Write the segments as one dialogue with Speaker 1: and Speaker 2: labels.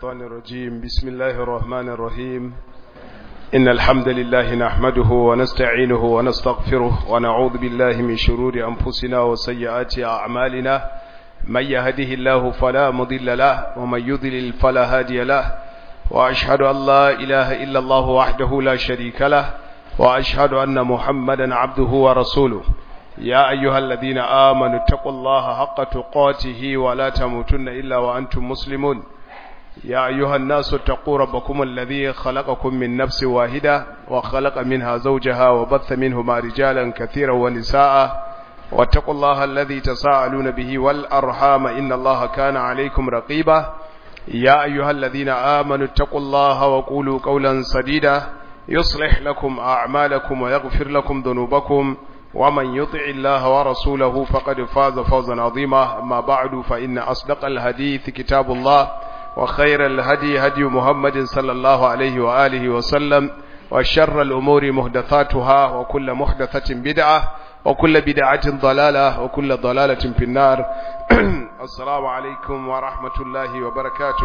Speaker 1: الشيطان الرجيم بسم الله الرحمن الرحيم إن الحمد لله نحمده ونستعينه ونستغفره ونعوذ بالله من شرور أنفسنا وسيئات أعمالنا من يهده الله فلا مضل له ومن يضلل فلا هادي له وأشهد أن لا إله إلا الله وحده لا شريك له وأشهد أن محمدا عبده ورسوله يا أيها الذين آمنوا اتقوا الله حق تقاته ولا تموتن إلا وأنتم مسلمون يا أيها الناس اتقوا ربكم الذي خلقكم من نفس واحدة وخلق منها زوجها وبث منهما رجالا كثيرا ونساء واتقوا الله الذي تساءلون به والأرحام إن الله كان عليكم رقيبا يا أيها الذين آمنوا اتقوا الله وقولوا قولا سديدا يصلح لكم أعمالكم ويغفر لكم ذنوبكم ومن يطع الله ورسوله فقد فاز فوزا عظيما أما بعد فإن أصدق الحديث كتاب الله وخير الهدي هدي محمد صلى الله عليه وآله وسلم وشر الأمور محدثاتها وكل محدثة بدعة وكل بدعة ضلالة وكل ضلالة في النار السلام عليكم ورحمة الله وبركاته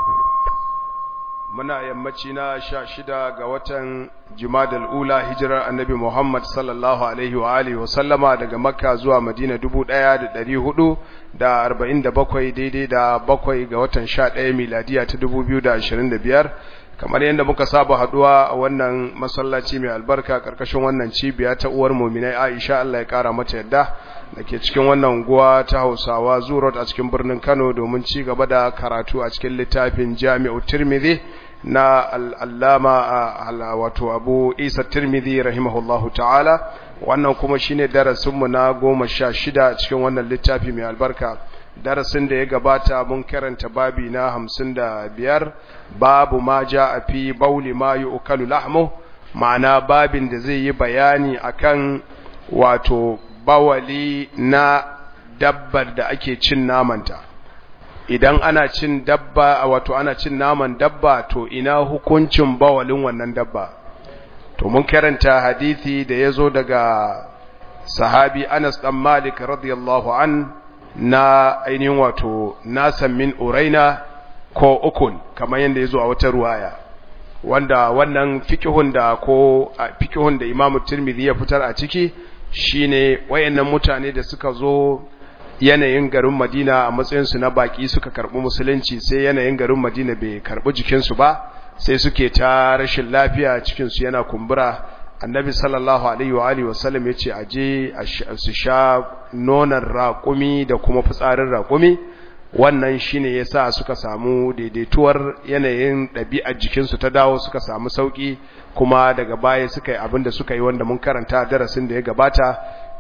Speaker 1: muna yammaci na sha shida ga watan jimadal ula hijirar annabi Muhammad sallallahu alaihi wa alihi wa sallama daga makka zuwa madina dubu ɗaya da ɗari hudu da arba'in da bakwai daidai da bakwai ga watan sha ɗaya miladiya ta dubu biyu da ashirin da biyar kamar yadda muka saba haduwa a wannan masallaci mai albarka karkashin wannan cibiya ta uwar muminai Aisha Allah ya kara mata yadda dake cikin wannan unguwa ta Hausawa Zurot a cikin birnin Kano domin ci gaba da karatu a cikin littafin Jami'u Tirmidhi na al-Allama wato Abu Isa Tirmidhi rahimahullahu ta'ala wannan kuma shine darasin mu na 16 cikin wannan littafi mai albarka darasin da ya gabata mun karanta babi na hamsin da biyar babu ma ja a fi bauli ma yi ukalu lahmu ma'ana babin da zai yi bayani akan wato bawali na dabbar da ake cin namanta idan ana cin dabba wato ana cin naman dabba to ina hukuncin bawalin wannan dabba to mun karanta hadithi da ya zo daga sahabi Anas dan Malik radiyallahu an na ainihin wato nasan min uraina ko ukun kamar yadda ya zo a wata ruwaya wanda wannan fikihun da ko fikihun da imamu tirmidhi ya fitar a ciki shine wayannan mutane da suka zo yanayin garin madina a matsayinsu na baki suka karbi musulunci sai yanayin garin madina bai karbi jikinsu ba sai suke ta rashin lafiya cikinsu yana kumbura annabi sallallahu alaihi wa alihi wasallam yace aje su sha nonon raƙumi da kuma fitsarin raƙumi wannan shine yasa suka samu daidaituwar yanayin ɗabi'ar jikinsu ta dawo suka samu sauki kuma daga baya suka yi abin da suka yi wanda mun karanta darasin da ya gabata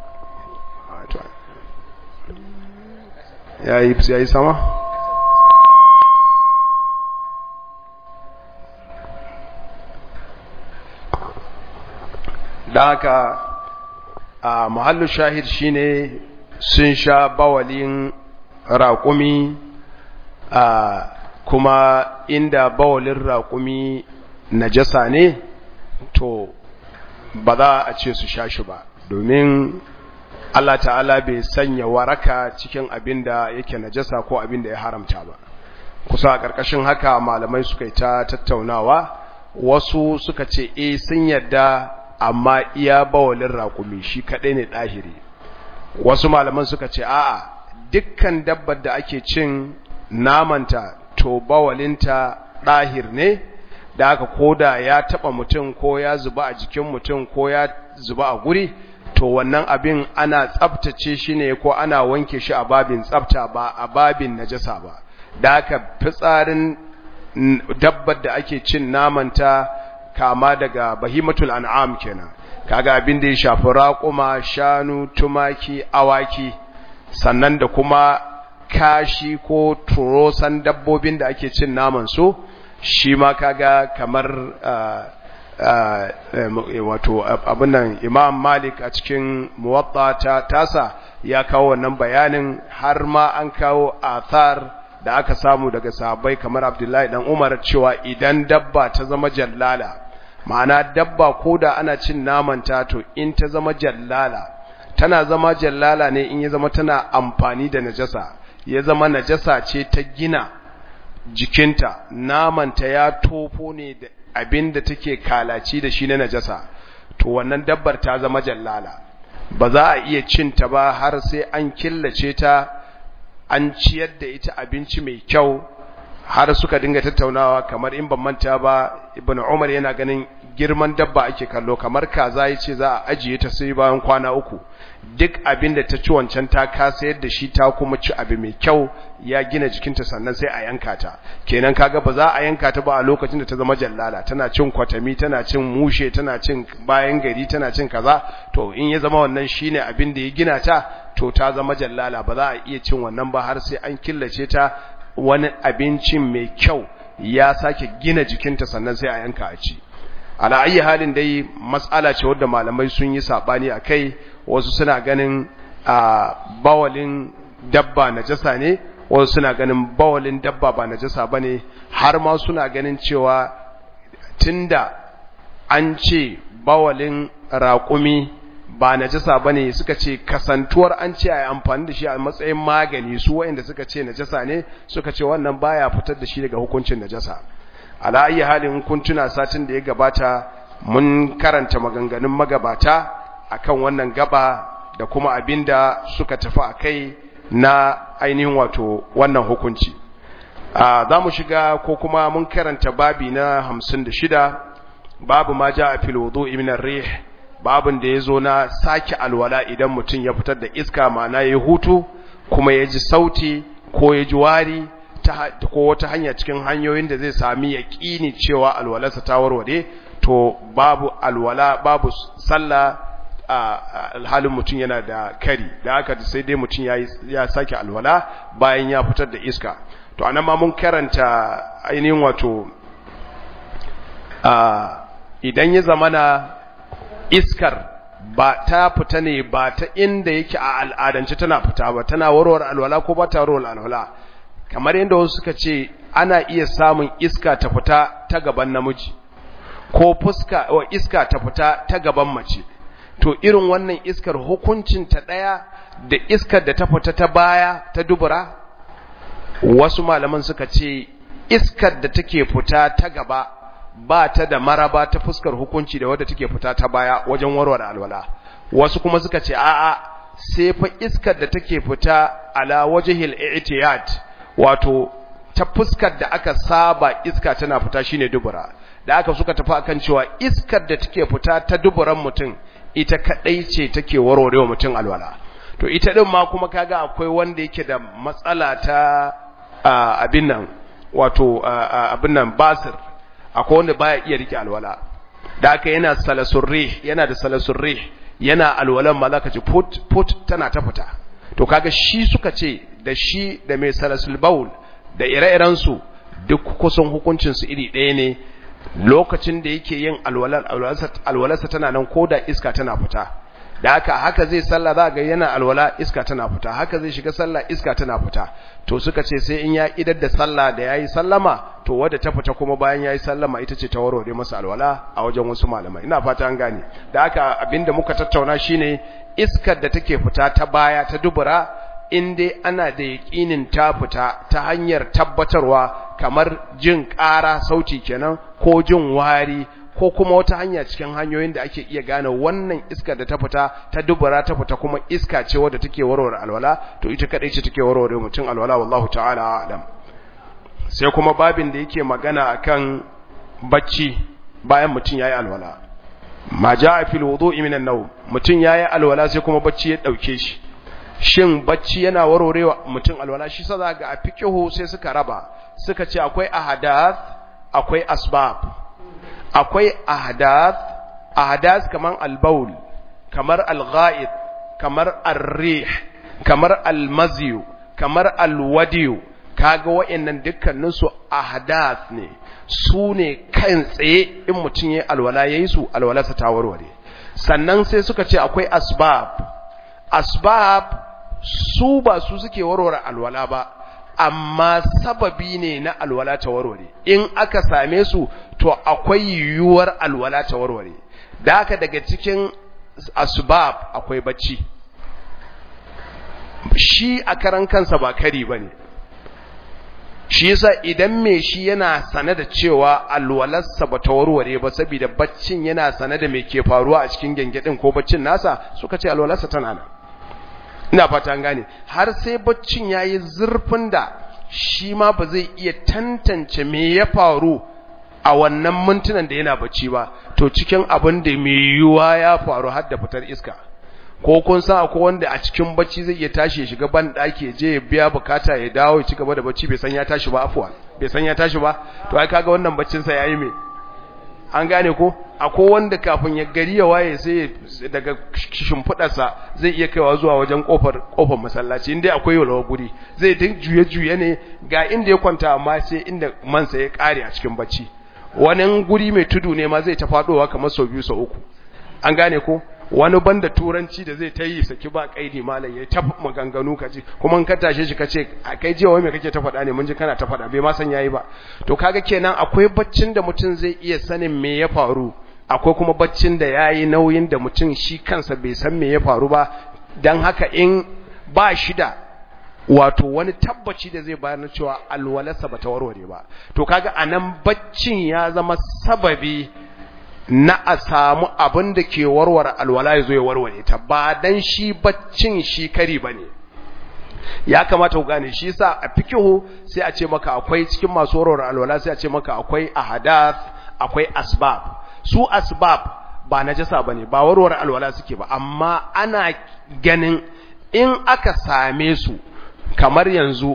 Speaker 1: yayi yayi sama da haka a mahallu shahid shine sun sha bawalin raƙumi a kuma inda bawalin raƙumi najasa ne to ba za a ce su sha shi ba domin Allah ta'ala bai sanya waraka cikin abin da yake najasa ko abin da ya haramta ba kusa a ƙarƙashin haka malamai suka yi ta tattaunawa wasu suka ce e sun yadda amma iya bawalin raƙumi shi kaɗai ne ɗahiri wasu malaman suka ce a'a dukkan dabbar da ake cin namanta to bawalinta ɗahir ne da aka koda ya taɓa mutum ko ya zuba a jikin mutum ko ya zuba a guri to wannan abin ana tsabtace shi ne ko ana wanke shi a babin tsabta ba a babin najasa ba da aka fitsarin dabbar da ake cin namanta kama daga bahimatul an'am kenan kaga abin da ya shafi raƙuma shanu tumaki awaki sannan da kuma kashi ko turosan dabbobin da ake cin naman su shi ma kaga kamar wato abinan imam malik a cikin muwatta ta tasa ya kawo wannan bayanin har ma an kawo athar da aka samu daga sahabbai kamar abdullahi dan umar cewa idan dabba ta zama jallala ma'ana dabba ko da ana cin namanta to in ta zama jallala tana zama jallala ne in ya zama tana amfani da najasa ya zama najasa ce ta gina jikinta namanta ya tofo ne da abin da take kalaci da shi na najasa to wannan dabbar ta zama jallala ba za a iya cinta ba har sai an killace ta an ciyar da ita abinci mai kyau har suka dinga tattaunawa kamar in ban manta ba ibn umar yana ganin girman dabba ake kallo kamar kaza yace za a ajiye ta sai bayan kwana uku duk abin da ta ci wancan ta kasa yadda shi ta kuma ci abu mai kyau ya gina jikinta sannan sai a yanka ta kenan kaga ba za a yanka ta ba a lokacin da ta zama jallala tana cin kwatami tana cin mushe tana cin bayan gari tana cin kaza to in ya zama wannan shine abin da ya gina ta to ta zama jallala ba za a iya cin wannan ba har sai an killace ta wani abincin mai kyau ya sake gina jikinta sannan sai a yanka a ci ala ayi halin dai mas'ala ce wadda malamai sun yi sabani akai wasu suna ganin a bawalin dabba najasa ne wasu suna ganin bawalin dabba ba najasa bane har ma suna ganin cewa tunda an ce bawalin raƙumi ba najasa bane suka ce kasantuwar an ce ai amfani da shi a matsayin magani su waɗanda suka ce najasa ne suka ce wannan baya fitar da shi daga hukuncin najasa ala ayi halin kun tuna satin da ya gabata mun karanta maganganun magabata akan wannan gaba da kuma abinda suka tafi akai na ainihin wato wannan hukunci za mu shiga ko kuma mun karanta babi na hamsin da shida babu ma ja a fil wudu'i min ar-rih babin da yazo na sake alwala idan mutum ya fitar da iska ma'ana yayi hutu kuma ya ji sauti ko ya ji wari ko wata hanya cikin hanyoyin da zai sami yaƙini cewa alwalarsa ta warware to babu alwala babu sallah alhalin mutum yana da kari da haka sai dai mutum ya sake alwala bayan ya fitar da iska to anan ma mun karanta ainihin wato idan ya zamana iskar ba ta fita ne ba ta inda yake a al'adance tana fita ba tana warware alwala ko ba ta warware alwala kamar yadda wasu suka ce ana iya samun iska ta fita ta gaban namiji ko fuska wa iska ta fita ta gaban mace to irin wannan iskar hukuncin ta daya da iskar da ta fita ta baya ta dubura wasu malaman suka ce iskar da take fita ta gaba ba ta da maraba ta fuskar hukunci da wadda take fita ta baya wajen warware alwala wasu kuma suka ce a'a sai fa iskar da take fita ala wajhil i'tiyad wato ta fuskar da aka saba iska tana fita shine dubura da aka suka tafi akan cewa iskar da take fita ta duburan mutum ita kadai ce take warwarewa mutum alwala to ita din ma kuma kaga akwai wanda yake da matsala ta abin nan wato abin nan basir akwai wanda baya iya rike alwala da aka yana salasurri yana da salasurri yana alwalan ma zaka ji put put tana ta fita to kaga shi suka ce da shi da mai salasul baul da ire-iren su duk kusan hukuncin su iri ɗaya ne lokacin da yake yin alwalar alwalarsa tana nan ko da iska tana fita da haka haka zai sallah za ga yana alwala iska tana fita haka zai shiga sallah iska tana fita to suka ce sai in ya idar da sallah da yayi sallama to wadda ta fita kuma bayan yayi sallama ita ce ta warware masa alwala a wajen wasu malamai ina fata an gane da haka abinda muka tattauna shine iskar da take fita ta baya ta dubura in dai ana da yaƙinin ta fita ta hanyar tabbatarwa kamar jin ƙara sauti kenan ko jin wari ko kuma wata hanya cikin hanyoyin da ake iya gane wannan iskar da ta fita ta dubura ta fita kuma iska ce wadda take warware alwala to ita kadai ce take warware mutum alwala wallahu ta'ala a'lam sai kuma babin da yake magana akan bacci bayan mutum yayi alwala ma ja'a fil wudu'i minan nawm mutum yayi alwala sai kuma bacci ya dauke shi shin bacci yana warwarewa mutum alwala shi sa ga a fiqhu sai suka raba suka ce akwai ahadath akwai asbab akwai ahadath ahadath kaman albaul kamar alghaid kamar arrih kamar almaziyu kamar alwadiyu kaga wayannan dukkanin su ahadath ne su ne kan tsaye in mutum yayi alwala yayi su alwalarsa ta warware sannan sai suka ce akwai asbab asbab su ba su suke warware alwala ba amma sababi ne na alwala ta warware in aka same su to akwai yiwuwar alwala ta warware da haka daga cikin asbab akwai bacci shi a karan kansa ba kari bane shi yasa idan me shi yana sane da cewa alwalarsa ba ta warware ba saboda baccin yana sane da me ke faruwa a cikin gengedin ko baccin nasa suka ce alwalarsa tana nan ina fata gane har sai baccin yayi zurfin da shi ma ba zai iya tantance me ya faru a wannan mintunan da yana bacci ba to cikin abin da mai yiwuwa ya faru har da fitar iska ko kun san akwai wanda a cikin bacci zai iya tashi ya shiga ban daki je ya biya bukata ya dawo ya ci gaba da bacci bai san ya tashi ba afwan bai san ya tashi ba to ai kaga wannan baccin sa yayi me an gane ko akwai wanda kafin ya gari ya waye sai daga shimfidarsa zai iya kaiwa zuwa wajen kofar kofar masallaci inda akwai yalwa guri zai din juye juye ne ga inda ya kwanta amma sai inda mansa ya kare a cikin bacci wani guri mai tudu ne ma zai ta fadowa kamar sau biyu sau uku an gane ko wani banda turanci da zai ta yi saki ba kaidi malam ya ta maganganu kaji kuma in ka tashe shi kace kai jiya wai me kake ta faɗa ne mun ji kana ta faɗa bai ma san yayi ba to kaga kenan akwai baccin da mutum zai iya sanin me ya faru akwai kuma baccin da yayi nauyin da mutum shi kansa bai san me ya faru ba dan haka in ba shi da wato wani tabbaci da zai bayar na cewa alwalarsa bata warware ba to kaga anan baccin ya zama sababi na a samu abin da ke warware alwala ya zo ya warware ta ba dan shi baccin shi kari ba ne ya kamata ku gane shi sa a fikihu sai a ce maka akwai cikin masu warware alwala sai a ce maka akwai ahadath akwai asbab su asbab ba najasa bane ba warware alwala suke ba amma ana ganin in aka same su kamar yanzu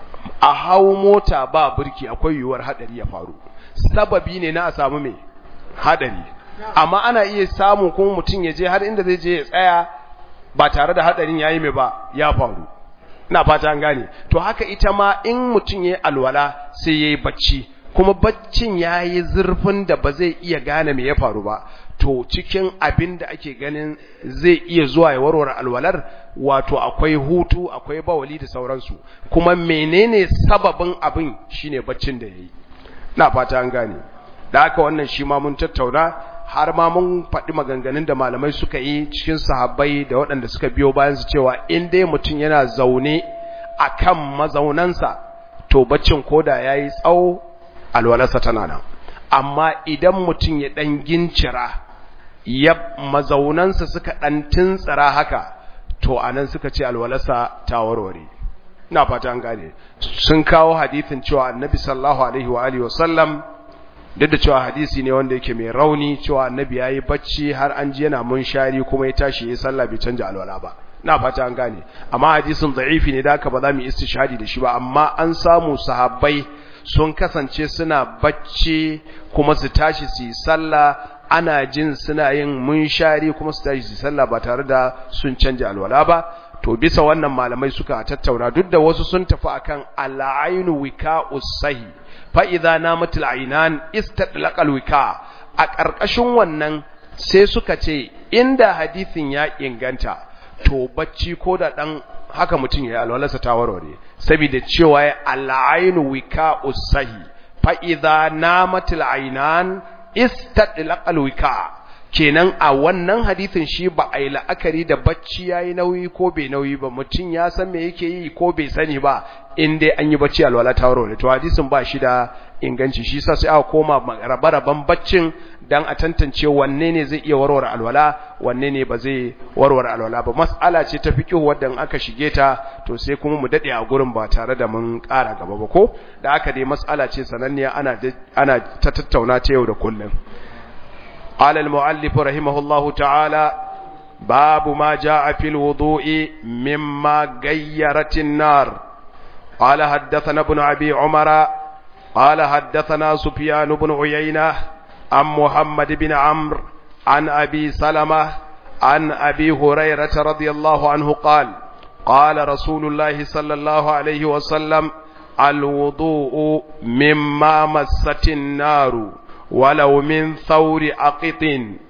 Speaker 1: a hau mota ba burki akwai yiwuwar hadari ya faru sababi ne na a samu mai hadari amma ana iya samu kuma mutum ya je har inda zai je ya tsaya ba tare da hadarin yayi mai ba ya faru ina fata an gane to haka ita ma in mutum yayi alwala sai yayi bacci kuma baccin yayi zurfin da ba zai iya gane me ya faru ba to cikin abin da ake ganin zai iya zuwa ya warware alwalar wato akwai hutu akwai bawali da sauransu kuma menene sababin abin shine baccin da yayi ina fata an gane da haka wannan shi ma mun tattauna har ma mun faɗi maganganun da malamai suka yi cikin sahabbai da waɗanda suka biyo bayan su cewa in dai mutum yana zaune a kan mazaunansa to baccin koda ya yi tsawo alwalarsa tana nan amma idan mutum ya ɗan gincira ya mazaunansa suka ɗan tuntsira haka to a nan suka ce alwalarsa ta warware ina fata an gane sun kawo hadithin cewa annabi sallallahu alaihi wa alihi wa sallam duk da cewa hadisi ne wanda yake mai rauni cewa annabi yayi bacci har an ji yana munshari kuma ya tashi yayin sallah bai canja alwala ba ina fata an gane amma hadisin da'ifi ne da haka ba za mu istishhadi da shi ba amma an samu sahabbai sun kasance suna bacci kuma su tashi su yi sallah ana jin suna yin munshari kuma su tashi su yi sallah ba tare da sun canja alwala ba to bisa wannan malamai suka tattauna duk da wasu sun tafi akan al'ainu wika'us sahi fa idza namatil aynan istadlaqal wika a ƙarƙashin wannan sai suka ce inda hadisin ya inganta to bacci ko da dan haka mutum ya alwalarsa ta warware saboda cewa ya al'ainu wika'us sahi fa idza namatil aynan istadlaqal wika kenan a wannan hadisin shi ba a yi la'akari da bacci ya yi nauyi ko bai nauyi ba mutum ya san me yake yi ko bai sani ba in dai an yi bacci alwala ta warware to hadisin ba shi da inganci shi sa sai aka koma rabe-raben baccin dan a tantance wanne ne zai iya warware alwala wanne ne ba zai warware alwala ba mas'ala ce ta fiqh wadda aka shige ta to sai kuma mu dade a gurin ba tare da mun ƙara gaba ba ko da aka dai mas'ala ce sananniya ana ana ta tattauna ta yau da kullum قال المؤلف رحمه الله تعالى باب ما جاء في الوضوء مما غيرت النار قال حدثنا ابن أبي عمر قال حدثنا سفيان بن عيينة عن محمد بن عمرو عن أبي سلمة عن أبي هريرة رضي الله عنه قال قال رسول الله صلى الله عليه وسلم الوضوء مما مست النار ولو من ثور عقط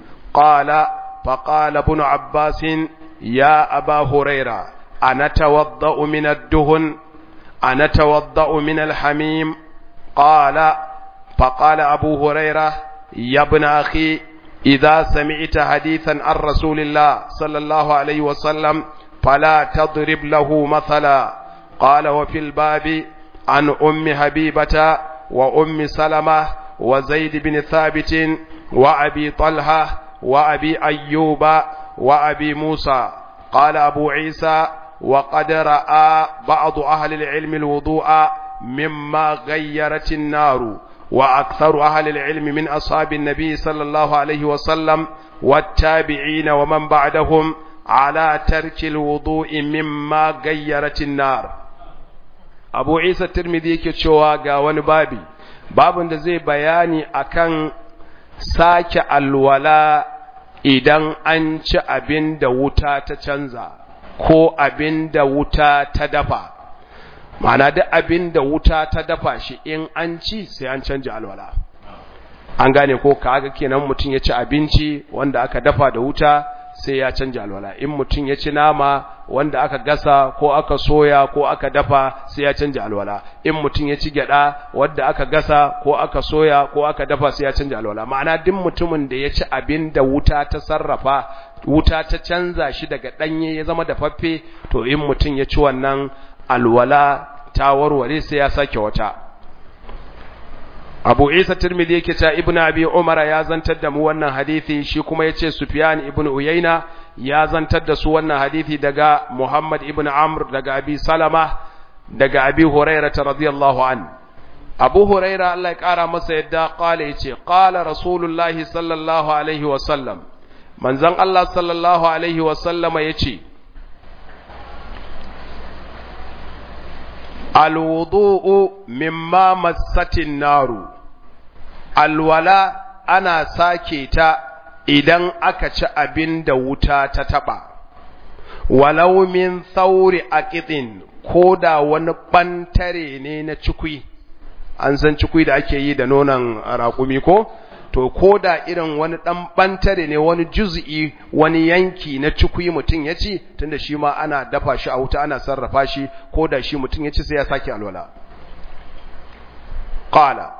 Speaker 1: قال فقال ابن عباس يا أبا هريرة أنا توضأ من الدهن أنا توضأ من الحميم قال فقال أبو هريرة يا ابن أخي إذا سمعت حديثا عن رسول الله صلى الله عليه وسلم فلا تضرب له مثلا قال وفي الباب عن أم حبيبة وأم سلمة وزيد بن ثابت وأبي طلحة وأبي أيوب وأبي موسى قال أبو عيسى وقد رأى بعض أهل العلم الوضوء مما غيرت النار وأكثر أهل العلم من أصحاب النبي صلى الله عليه وسلم والتابعين ومن بعدهم على ترك الوضوء مما غيرت النار أبو عيسى الترمذي كتشوا قاوان بابي باب da zai bayani akan sake alwala idan an ci abin da wuta ta canza ko abin da wuta ta dafa ma'ana duk abin da wuta ta dafa shi in an ci sai an canja alwala an gane ko kaga kenan mutum ya ci abinci wanda aka dafa da wuta sai ya canja alwala in mutum ya ci nama wanda aka gasa ko aka soya ko aka dafa sai ya canja alwala in mutum ya ci gyada wanda aka gasa ko aka soya ko aka dafa sai ya canja alwala ma'ana duk mutumin da ya ci abin da wuta ta sarrafa wuta ta canza shi daga danye ya zama dafaffe to in mutum ya ci wannan alwala ta warware sai ya sake wata Abu Isa Tirmidhi yake cewa Ibn Abi Umar ya zantar da mu wannan hadisi shi kuma yace Sufyan ibn Uyayna ya zantar da su wannan hadisi daga Muhammad ibn Amr daga Abi Salama daga Abi Hurairah radiyallahu an Abu Hurairah Allah ya kara masa yadda qala yace qala Rasulullah sallallahu alaihi wa sallam manzon Allah sallallahu alaihi wa sallama yace alwudu'u mimma massatin naru alwala ana sake ta idan aka ci abin da wuta ta taba walau min thauri aqitin ko da wani bantare ne na cikui an san cikui da ake yi da nonon raƙumi ko to ko da irin wani ɗan ɓantare ne wani juz'i wani yanki na cikui mutum ya ci tunda shi ma ana dafa shi a wuta ana sarrafa shi ko da shi mutum ya ci sai ya sake alwala qala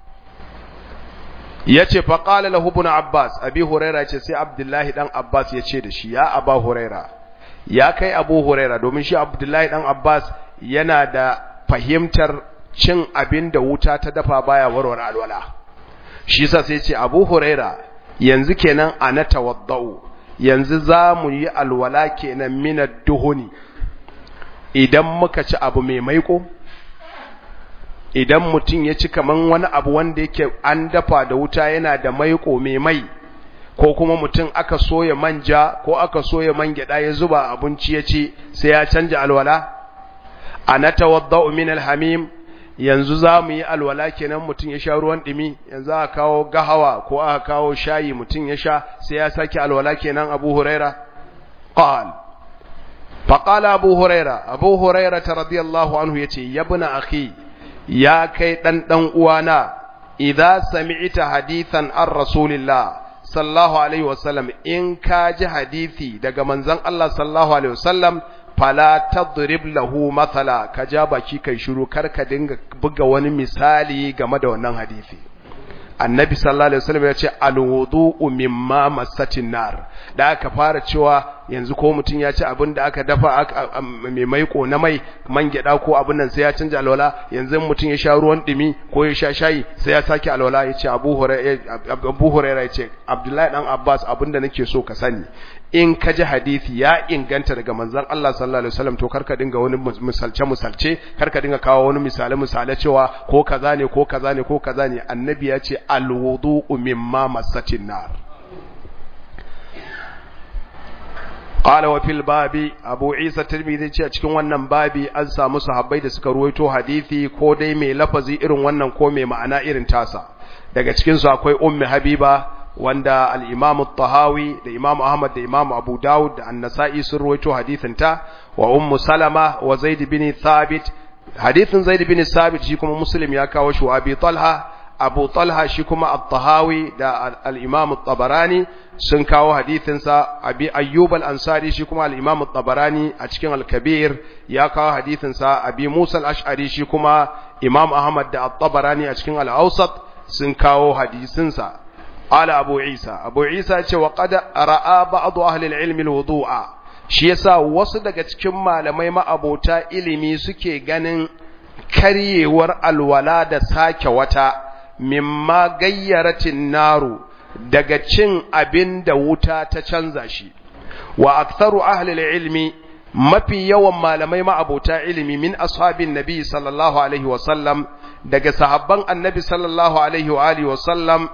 Speaker 1: yace fa qala lahu ibn abbas abi huraira yace sai abdullahi dan abbas yace da shi ya aba huraira ya kai abu huraira domin shi abdullahi dan abbas yana da fahimtar cin abin da wuta ta dafa baya warware alwala shi sa sai ce abu huraira yanzu kenan a na tawadda'u yanzu za mu yi alwala kenan minar duhuni idan muka ci abu mai maiko idan mutum ya ci kaman wani abu wanda yake an dafa da wuta yana da maiko mai mai ko kuma mutum aka soya manja ko aka soya man gyada ya zuba abinci ya ci sai ya canja alwala a na tawadda'u min alhamim yanzu za mu yi alwala kenan mutum ya sha ruwan ɗumi yanzu aka kawo gahawa ko aka kawo shayi mutum ya sha sai ya sake alwala kenan abu huraira qal faqala abu huraira abu huraira ta radiyallahu anhu yace yabna akhi ya kai dan dan uwana idza sami'ta hadithan ar rasulillah sallallahu alaihi wasallam in ka ji hadisi daga manzon Allah sallallahu alaihi wasallam fala tadrib lahu mathala ka ja baki kai shiru kar ka dinga buga wani misali game da wannan hadisi annabi sallallahu alaihi wasallam ya ce alwudu'u mimma massatin nar da aka fara cewa yanzu ko mutun ya ci abin da aka dafa mai maiko na mai man gyada ko abin nan sai ya canja alwala yanzu mutun ya sha ruwan dumi ko ya sha shayi sai ya sake alwala ya ce Abu Hurairah Abu Hurairah ya ce Abdullahi dan Abbas abin da nake so ka sani in ka ji hadisi ya inganta daga manzon Allah sallallahu alaihi wasallam to karka dinga wani misalce misalce karka dinga kawo wani misale misale cewa ko kaza ne ko kaza ne ko kaza ne annabi ya ce alwudu'u mimma massatin nar qala wa fil babi abu isa tirmidhi ce a cikin wannan babi an samu sahabbai da suka ruwaito hadisi ko dai mai lafazi irin wannan ko mai ma'ana irin tasa daga cikin su akwai ummi habiba wanda al-Imam tahawi da Imam Ahmad da Imam Abu Dawud da An-Nasa'i sun ruwaito hadithin ta wa Ummu Salama wa Zaid bin Thabit hadithin Zaid bin Thabit shi kuma Muslim ya kawo shi wa Abi Talha Abu Talha shi kuma At-Tahawi da al-Imam At-Tabarani sun kawo hadithin sa Abi Ayyub al-Ansari shi kuma al-Imam At-Tabarani a cikin Al-Kabir ya kawo hadithin sa Abi Musa al-Ash'ari shi kuma Imam Ahmad da At-Tabarani a cikin Al-Awsat sun kawo hadisin sa قال أبو عيسى أبو عيسى وقد رأى بعض أهل العلم الوضوء shi yasa wasu daga cikin malamai ma'abota ilimi suke ganin karyewar alwala da sake wata mimma gayyaratin naru daga cin abin da wuta ta canza shi wa aktharu ahli ilmi mafi yawan malamai ma'abota ilimi min ashabin nabi sallallahu alaihi wa sallam daga sahabban annabi sallallahu alaihi wa alihi wa sallam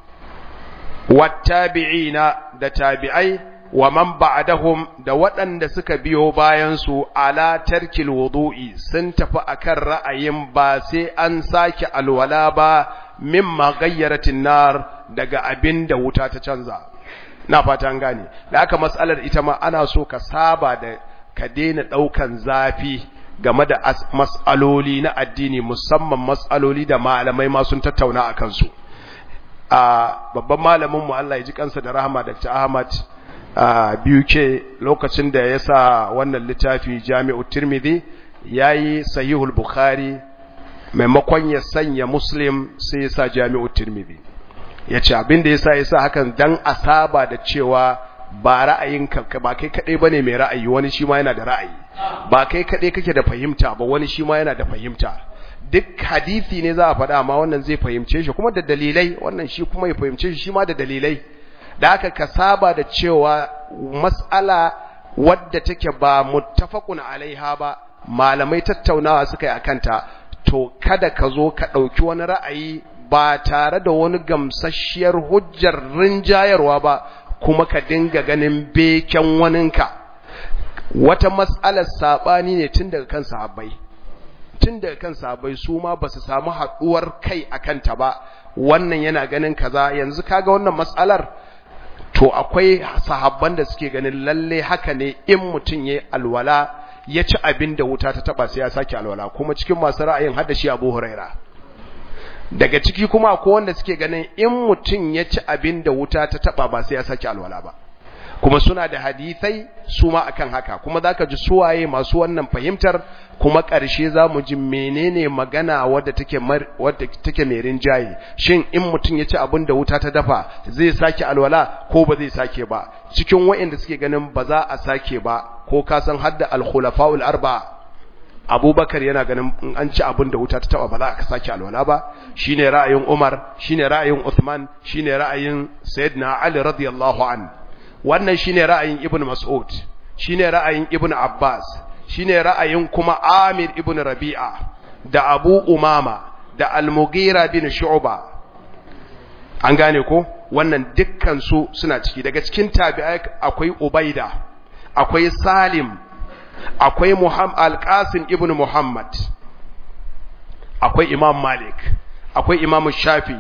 Speaker 1: wattabi'ina da tabi'ai wa man ba'dahum da waɗanda suka biyo bayan su ala tarkil wudu'i sun tafi akan ra'ayin ba sai an sake alwala ba mimma gayyaratin nar daga abin da wuta ta canza na fata an gane da aka mas'alar ita ma ana so ka saba da ka daina daukan zafi game da mas'aloli na addini musamman mas'aloli da malamai ma sun tattauna akan su a babban malamin mu Allah ya ji kansa da rahama Dr. Ahmad biyu ke lokacin da ya sa wannan littafi Jami'u Tirmidhi yayi Sahihul Bukhari maimakon ya sanya Muslim sai ya sa Jami'u Tirmidhi yace abin da yasa yasa hakan dan asaba da cewa ba ra'ayin ka ba kai kadai bane mai ra'ayi wani shi ma yana da ra'ayi ba kai kadai kake da fahimta ba wani shi ma yana da fahimta duk hadisi ne za a faɗa amma wannan zai fahimce shi kuma da dalilai wannan shi kuma ya fahimce shi shi ma da dalilai da aka ka saba da cewa mas'ala wadda take ba muttafaqun alaiha ba malamai tattaunawa suka yi akanta to kada ka zo ka ɗauki wani ra'ayi ba tare da wani gamsasshiyar hujjar rinjayarwa ba kuma ka dinga ganin beken waninka wata mas'alar saɓani ne tun daga kan sahabbai tun daga kan sahabbai su ma ba su samu haɗuwar kai a kanta ba wannan yana ganin kaza yanzu kaga wannan mas'alar to akwai sahabban da suke ganin lalle haka ne in mutum ya alwala ya ci abin da wuta ta taba sai ya sake alwala kuma cikin masu ra'ayin hada shi Abu Huraira daga ciki kuma akwai wanda suke ganin in mutum ya ci abin da wuta ta taba ba sai ya sake alwala ba kuma suna da hadisai su ma akan haka kuma zaka ji suwaye masu wannan fahimtar kuma ƙarshe zamu ji menene magana wadda take wadda take mai rinjaye shin in mutum ya ci abin da wuta ta dafa zai sake alwala ko ba zai sake ba cikin waɗanda suke ganin ba za a sake ba ko ka san hadda al-khulafa'ul arba Abubakar yana ganin in an ci abin da wuta ta taba ba za ka sake alwala ba shine ra'ayin Umar shine ra'ayin Uthman shine ra'ayin Sayyidina Ali radiyallahu anhu wannan shine ra'ayin Ibn Mas'ud shine ra'ayin Ibn Abbas shine ra'ayin kuma Amir ibn Rabi'a da Abu Umama da Al-Mughira bin Shu'ba an gane ko wannan dukkan su suna ciki daga cikin tabi'ai akwai Ubaida akwai Salim akwai Muhammad Al-Qasim ibn Muhammad akwai Imam Malik akwai Imam Shafi'i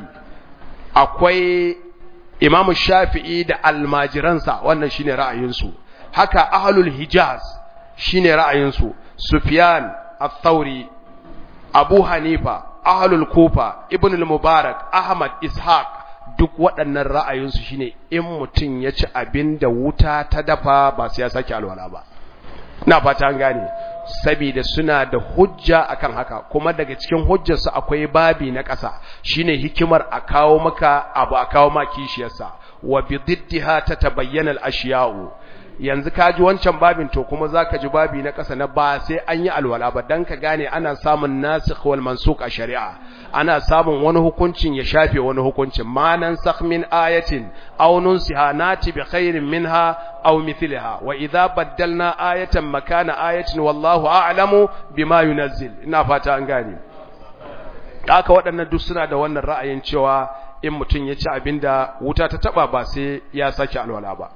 Speaker 1: akwai Imam Shafi'i da almajiransa wannan shine ra'ayinsu haka ahlul Hijaz shine ra'ayinsu Sufyan al-Thawri Abu Hanifa ahlul Kufa Ibn al-Mubarak Ahmad Ishaq duk waɗannan ra'ayinsu shine in mutum ya ci abin da wuta ta dafa ba sai ya sake alwala ba ina fata an gane saboda suna da hujja akan haka kuma daga cikin hujjarsu akwai babi na ƙasa shine hikimar a kawo maka abu a kawo ma kishiyarsa wa bi diddiha tatabayyana al-ashiya'u yanzu ka ji wancan babin to kuma zaka ji babi na ƙasa na ba sai an yi alwala ba dan ka gane ana samun nasikh wal mansukh a shari'a ana samun wani hukuncin ya shafe wani hukuncin ma nan sakh min ayatin aw nunsiha nati bi khairin minha aw mithliha wa idza baddalna ayatan makana ayatin wallahu a'lamu bima yunazzil ina fata an gane haka waɗannan duk suna da wannan ra'ayin cewa in mutum ya ci abinda wuta ta taba ba sai ya sake alwala ba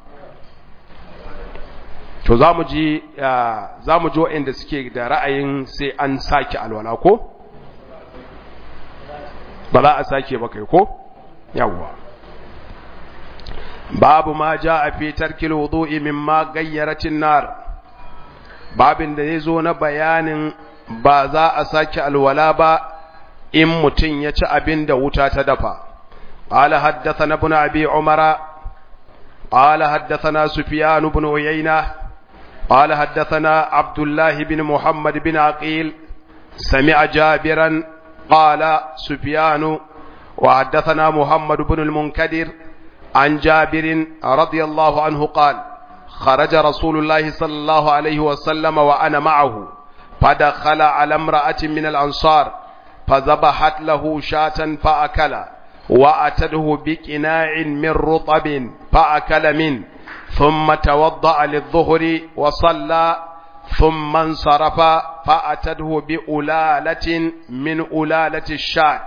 Speaker 1: to za mu ji za mu ji waɗanda suke da ra'ayin sai an sake alwala ko ba za a sake ba kai ko yawwa babu ma ja a fi tarkil wudu'i mimma gayyaratin nar babin da zai zo na bayanin ba za a sake alwala ba in mutum ya ci abin da wuta ta dafa قال حدثنا ابن أبي عمر قال حدثنا سفيان بن عيينة قال حدثنا عبد الله بن محمد بن عقيل سمع جابرا قال سفيان وحدثنا محمد بن المنكدر عن جابر رضي الله عنه قال خرج رسول الله صلى الله عليه وسلم وأنا معه فدخل على امرأة من الأنصار فذبحت له شاة فأكل وأتته بكناع من رطب فأكل منه ثم توضأ للظهر وصلى ثم انصرف فأتته بألالة من ألالة الشاة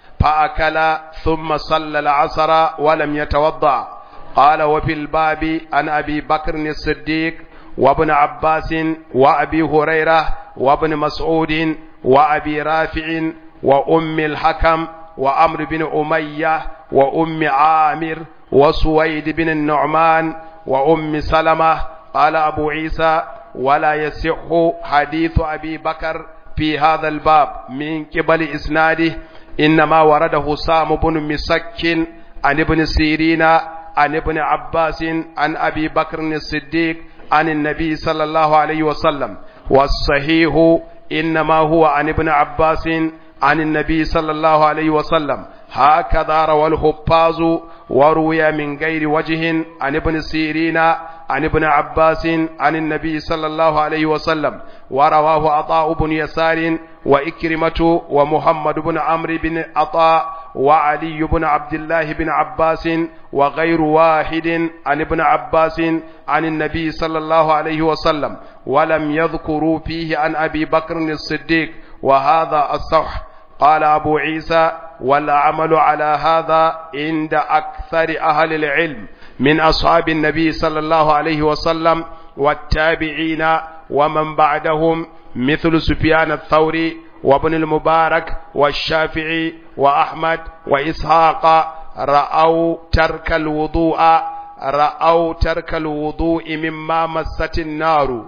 Speaker 1: فأكل ثم صلى العصر ولم يتوضأ قال وفي الباب عن أبي بكر الصديق وابن عباس وأبي هريرة وابن مسعود وأبي رافع وأم الحكم وأمر بن أمية وأم عامر وسويد بن النعمان وأم سلمة قال أبو عيسى ولا يصح حديث أبي بكر في هذا الباب من قبل إسناده إنما ورده سام بن مسك عن ابن سيرين عن ابن عباس عن أبي بكر الصديق عن النبي صلى الله عليه وسلم والصحيح إنما هو عن ابن عباس عن النبي صلى الله عليه وسلم هكذا روى الحفاظ وروي من غير وجه عن ابن سيرين عن ابن عباس عن النبي صلى الله عليه وسلم ورواه عطاء بن يسار وإكرمة ومحمد بن عمرو بن عطاء وعلي بن عبد الله بن عباس وغير واحد عن ابن عباس عن النبي صلى الله عليه وسلم ولم يذكروا فيه عن أبي بكر الصديق وهذا الصح قال أبو عيسى والعمل على هذا عند أكثر أهل العلم من أصحاب النبي صلى الله عليه وسلم والتابعين ومن بعدهم مثل سفيان الثوري وابن المبارك والشافعي وأحمد وإسحاق رأوا ترك الوضوء رأوا ترك الوضوء مما مست النار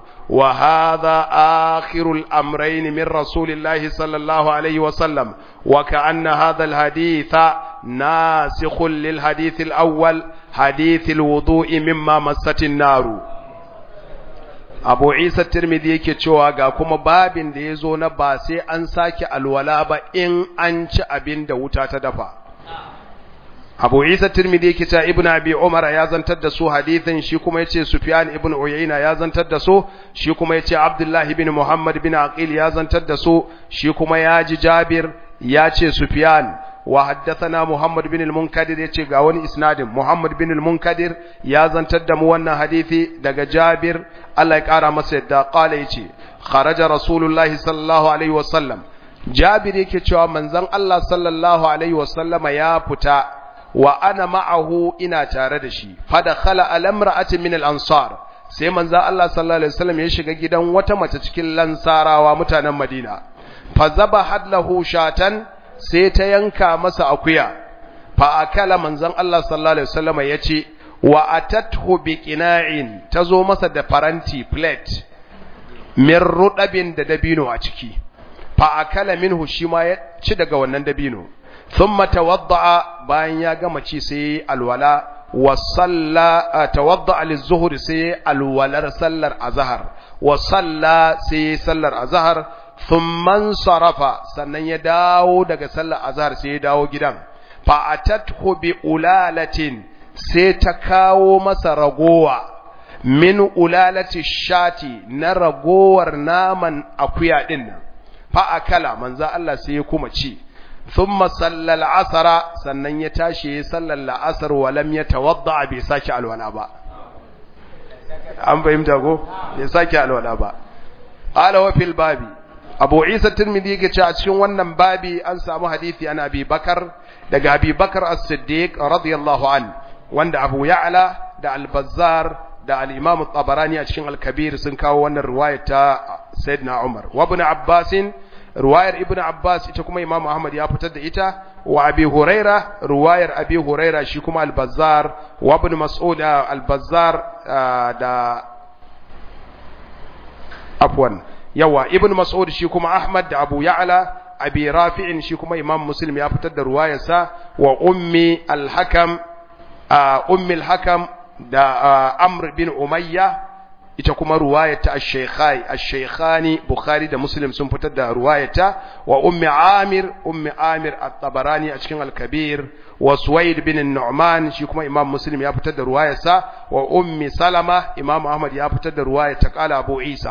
Speaker 1: وهذا آخر الأمرين من رسول الله صلى الله عليه وسلم وكأن هذا الحديث ناسخ للحديث الأول حديث الوضوء مما مست النار abu isa tirmidhi yake cewa ga kuma babin da ya zo na ba sai an sake alwala ba in an ci abin da wuta ta dafa abu isa tirmidhi yake cewa ibnu abi umar ya zantar da su hadithin shi kuma yace sufyan ibn uyayna ya zantar da su shi kuma yace abdullahi ibn muhammad bin aqil ya zantar da su shi kuma ya ji jabir ya ce sufyan wa haddathana muhammad bin al-munkadir yace ga wani isnadin muhammad bin al-munkadir ya zantar da mu wannan hadisi daga jabir Allah ya kara masa yadda qala yace kharaja rasulullahi sallallahu alaihi wasallam jabir yake cewa manzon Allah sallallahu alaihi wasallama ya fita wa ana ma'ahu ina tare da shi fadakhala al-imra'ati min al-ansar sai manzon Allah sallallahu alaihi wasallam ya shiga gidan wata mace cikin lansarawa mutanen Madina fa zabahat lahu shatan sai ta yanka masa akuya fa akala manzon Allah sallallahu alaihi wasallam yace wa atathu biqina'in tazo masa da faranti plate min rudabin da dabino a ciki fa akala minhu shi ma ya ci daga wannan dabino thumma tawadda'a bayan ya gama ci sai alwala wa salla tawadda'a lizuhri sai alwalar sallar azhar wa salla sai sallar azhar thumman sarafa sannan ya dawo daga sallar azhar sai ya dawo gidan fa atathu bi ulalatin sai ta kawo masa ragowa min ulalati shati na ragowar naman akuya din nan fa akala manzo Allah sai ya kuma ci thumma sallal asara sannan ya tashi ya sallal la'asar wa lam yatawadda bai saki alwala ba an fahimta ko bai saki alwala ba qala wa fil babi abu isa tirmidhi yake cewa a cikin wannan babi an samu hadisi an abi bakar daga abi bakar as-siddiq radiyallahu an wanda abu ya'la da al-bazzar da al-imam at-tabarani a cikin al-kabir sun kawo wannan riwayar ta sayyidina umar wa ibn abbas riwayar ibn abbas ita kuma imam ahmad ya fitar da ita wa abi huraira riwayar abi huraira shi kuma al-bazzar wa ibn mas'ud al-bazzar da afwan yawa ibn mas'ud shi kuma ahmad da abu ya'la abi rafi'in shi kuma imam muslim ya fitar da ruwayarsa wa ummi al-hakam ummi al-hakam da amr bin umayya ita kuma ruwayata ash-shaykhai ash-shaykhani bukhari da muslim sun fitar da ruwayata wa ummi amir ummi amir at-tabarani a cikin al-kabir wa suwaid bin nu'man shi kuma imam muslim ya fitar da ruwayarsa wa ummi salama imam ahmad ya fitar da ruwayata qala abu isa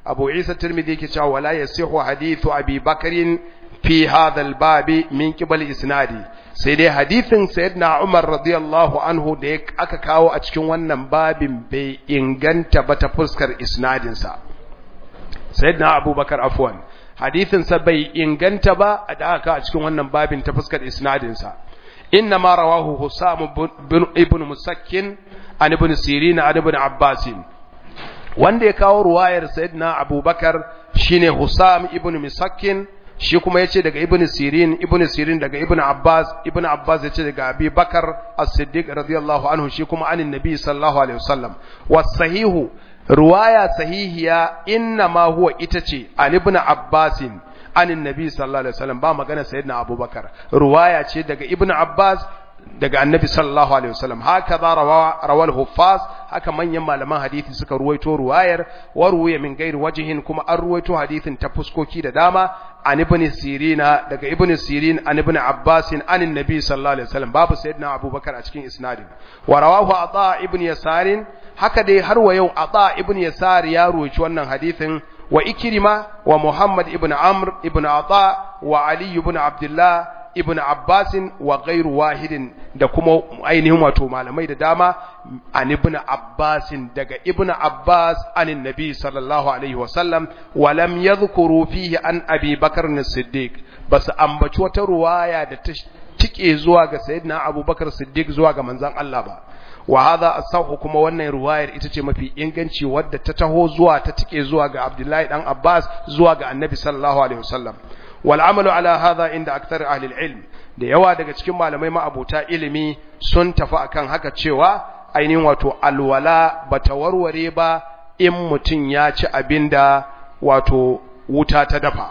Speaker 1: abu isa tirmidhi yake cewa wala yasihu hadithu abi bakrin fi hadha al-bab min qibal isnadi sai dai hadithin sayyidina umar radiyallahu anhu da aka kawo a cikin wannan babin bai inganta ba ta fuskar isnadin sa sayyidina abubakar afwan hadithin sa bai inganta ba da aka a cikin wannan babin ta fuskar isnadin sa inna ma rawahu husam ibn musakkin an ibn sirin an ibn abbas wanda ya kawo ruwayar sayyidina abubakar shine husam ibn musakkin shi kuma yace daga ibn sirin ibn sirin daga ibn abbas ibn abbas yace daga abi bakar as-siddiq radiyallahu anhu shi kuma anin nabi sallallahu alaihi wasallam was-sahihu ruwaya sahihiya inna ma huwa ita ce an ibn abbasin anin nabi sallallahu alaihi wasallam ba magana sayyidina abubakar ruwaya ce daga ibn abbas daga annabi sallallahu alaihi wasallam haka za rawal huffaz haka manyan malaman hadisi suka ruwaito ruwayar wa ruwaya min gairi wajihin kuma an ruwaito hadisin ta fuskoki da dama an ibn sirina daga ibn sirin an ibn abbas an annabi sallallahu alaihi wasallam babu sayyidina abubakar a cikin isnadin wa rawahu ata ibn yasarin haka dai har wa yau ata ibn yasar ya ruwaci wannan hadisin wa ikrima wa muhammad ibn amr ibn ata wa ali ibn abdullah ibn abbasin wa gairu wahidin da kuma ainihin wato malamai da dama an ibn abbasin daga ibn abbas anin nabi sallallahu alaihi wasallam wa lam yadhkuru fihi an abi bakar as-siddiq basu ambaci wata ruwaya da ta tike zuwa ga sayyidina abubakar siddiq zuwa ga manzon Allah ba wa hadha as-sahhu kuma wannan ruwayar ita ce mafi inganci wadda ta taho zuwa ta tike zuwa ga abdullahi dan abbas zuwa ga annabi sallallahu alaihi wasallam والعمل على هذا عند أكثر أهل العلم da yawa daga cikin malamai ma'abuta ilimi sun tafi akan haka cewa ainihin wato alwala bata warware ba in mutum ya ci abinda wato wuta ta dafa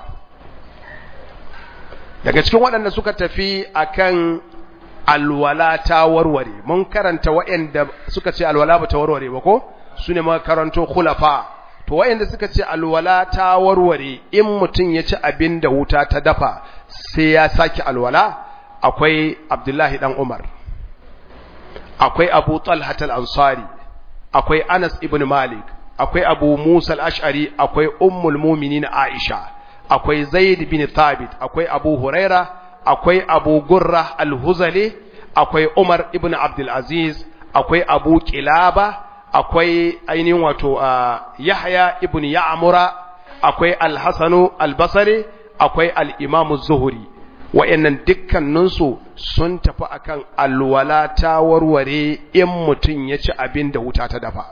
Speaker 1: daga cikin waɗanda suka tafi akan alwala ta warware mun karanta waɗanda suka ce alwala bata warware ba ko su ne makaranto khulafa to wayanda suka ce alwala ta warware in mutum ya ci abin da wuta ta dafa sai ya saki alwala akwai Abdullahi dan Umar akwai Abu Talha al-Ansari akwai Anas ibn Malik akwai Abu Musa al-Ash'ari akwai Ummul Mu'minin Aisha akwai Zaid bin Thabit akwai Abu Huraira akwai Abu Gurra al-Huzali akwai Umar ibn Abdul Aziz akwai Abu Kilaba akwai ainihin wato Yahya ibn Ya'mura akwai Al-Hasanu Al-Basri akwai Al-Imam Zuhri wayannan dukkaninsu sun tafi akan alwala ta warware in mutun ya ci abin da wuta ta dafa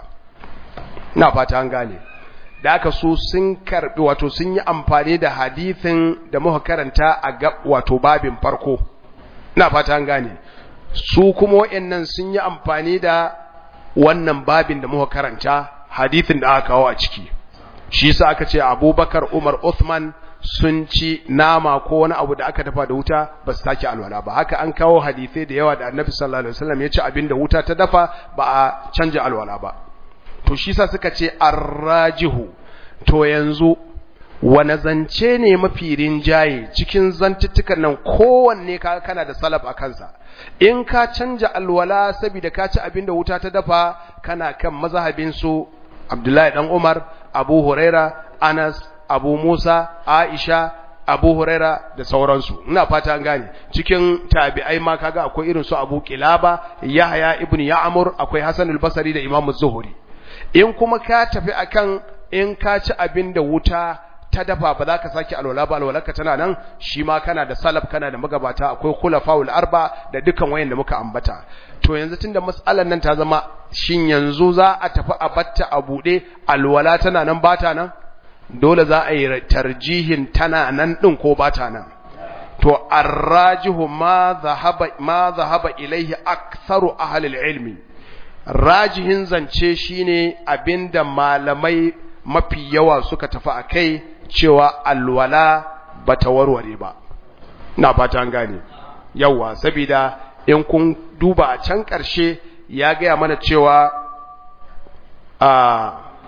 Speaker 1: ina fata an gane da aka su sun karbi wato sun yi amfani da hadithin da muka karanta a wato babin farko ina fata an gane su kuma wayannan sun yi amfani da wannan babin da muka karanta hadithin da aka kawo a ciki shi yasa aka ce Abubakar Umar Uthman sun ci nama ko wani abu da aka dafa da wuta ba su sake alwala ba haka an kawo hadisai da yawa da Annabi sallallahu alaihi wasallam ya ci abin da wuta ta dafa ba a canja alwala ba to shi yasa suka ce arrajihu to yanzu wane zance ne mafi rinjaye cikin zantuttukan nan kowanne ka kana da salaf a kansa in ka canja alwala saboda ka ci abin da wuta ta dafa kana kan mazhabin su Abdullahi dan Umar Abu Huraira Anas Abu Musa Aisha Abu Huraira da sauransu ina fata an gane cikin tabi'ai ma kaga akwai irin su Abu Kilaba Yahya ibn Ya'mur akwai Hasan al-Basri da Imam Zuhri in kuma ka tafi akan in ka ci abin da wuta ta dafa ba za ka sake alwala ba alwalarka tana nan shi ma kana da salaf kana da magabata akwai khulafaul arba da dukan wayan da muka ambata to yanzu tunda mas'alar nan ta zama shin yanzu za a tafi a batta a bude alwala tana nan bata nan dole za a yi tarjihin tana nan din ko bata nan to arrajihu ma zahaba ma zahaba ilaihi aktharu ahli ilmi rajihin zance shine abinda malamai mafi yawa suka tafi akai cewa alwala bata warware ba na fata an gane yawa saboda in kun duba a can ƙarshe ya gaya mana cewa a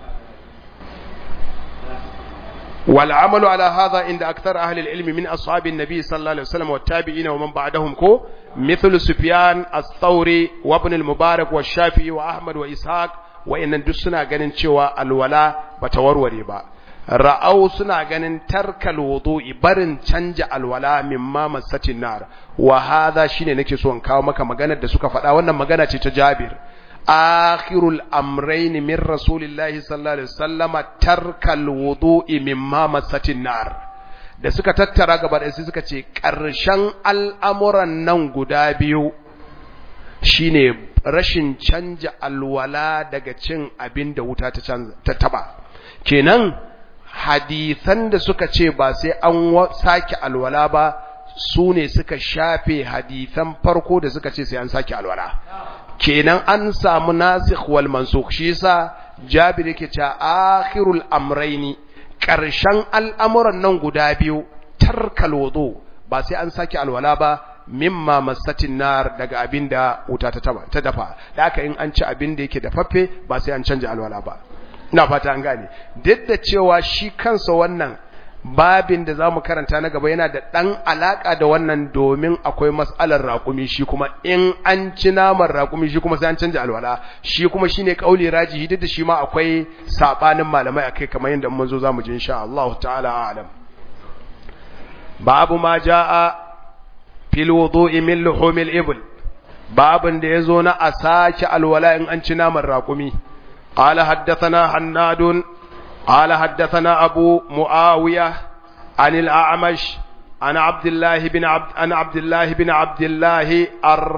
Speaker 1: والعمل على هذا عند أكثر أهل العلم من أصحاب النبي صلى الله عليه وسلم والتابعين ومن بعدهم كو مثل سفيان الثوري وابن المبارك والشافعي وأحمد وإسحاق وإن دسنا ganin cewa alwala bata warware ba ra'au suna ganin tarkal wudu'i barin canja alwala mimma masatin nar wa hadha shine nake so in kawo maka maganar da suka faɗa wannan magana ce ta Jabir akhirul amrayn min rasulillahi sallallahu alaihi wasallama tarkal wudu'i mimma masatin nar da suka tattara gaba da suka ce ƙarshen al'amuran nan guda biyu shine rashin canja alwala daga cin abin da wuta ta taba kenan hadisan da suka ce ba sai an sake alwala ba su ne suka shafe hadisan farko da suka ce sai an sake alwala kenan an samu nasikh wal mansukh shi yasa jabir yake cewa akhirul amrayni karshen al'amuran nan guda biyu tarkal wudu ba sai an sake alwala ba mimma masatin nar daga abinda wuta ta taba ta dafa da haka in an ci abin da yake dafaffe ba sai an canja alwala ba ina fata an gane duk da cewa shi kansa wannan babin da zamu karanta na gaba yana da dan alaka da wannan domin akwai mas'alar raƙumi shi kuma in an ci naman raƙumi shi kuma sai an canja alwala shi kuma shine kauli rajihi duk da shi ma akwai sabanin malamai akai kamar yadda mun zo zamu ji insha Allah ta'ala a'lam babu ma jaa fil wudu'i min luhumil ibl babin da yazo na a sake alwala in an ci naman raƙumi قال حدثنا حناد قال حدثنا أبو معاوية عن الأعمش عن عبد الله بن عبد عن عبد الله بن عبد الله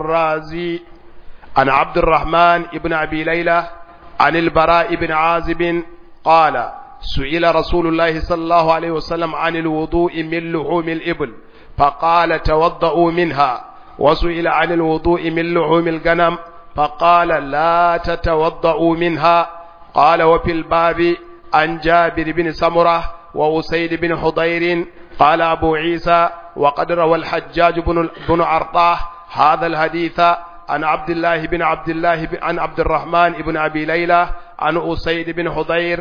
Speaker 1: الرازي عن عبد الرحمن بن أبي ليلى عن البراء بن عازب قال سئل رسول الله صلى الله عليه وسلم عن الوضوء من لحوم الإبل فقال توضؤوا منها وسئل عن الوضوء من لحوم الغنم فقال لا تتوضؤوا منها قال وفي الباب عن جابر بن سمرة وأسيد بن حضير قال أبو عيسى وقد روى الحجاج بن, بن عرطاه هذا الحديث عن عبد الله بن عبد الله بن عن عبد الرحمن بن أبي ليلى عن أسيد بن حضير